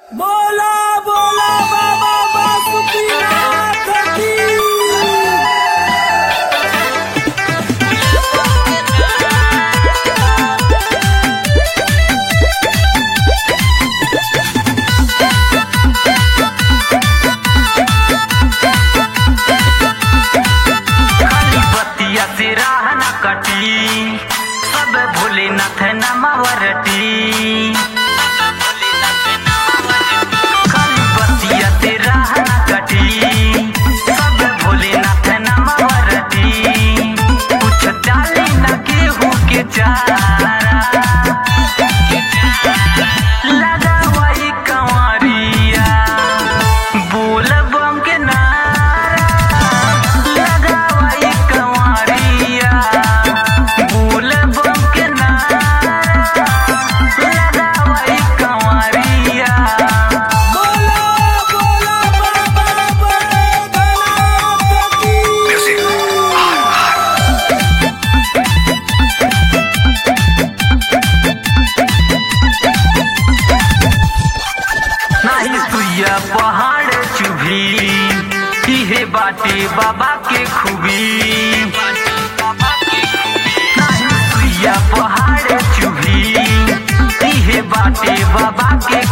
बोला बोला बाबा बासुकीनाथ की खाली बतिया से राह न कटी सब भोलेनाथ नमवरटी खाली बतिया से राह न कटी सब भोलेनाथ नमवरटी कुछ डाली न केहू के चारा लगा वही कंवरिया बोल बम के नारा लगा वही कंवरिया बोल बम के नारा लगा वही कंवरिया बोला बोला बाबा भोलेनाथ की नाही सुइया पहाड़ चुभी इहे बाटे बाबा के खूबी नाही सुइया पहाड़ चुभी इहे बाटे बाबा के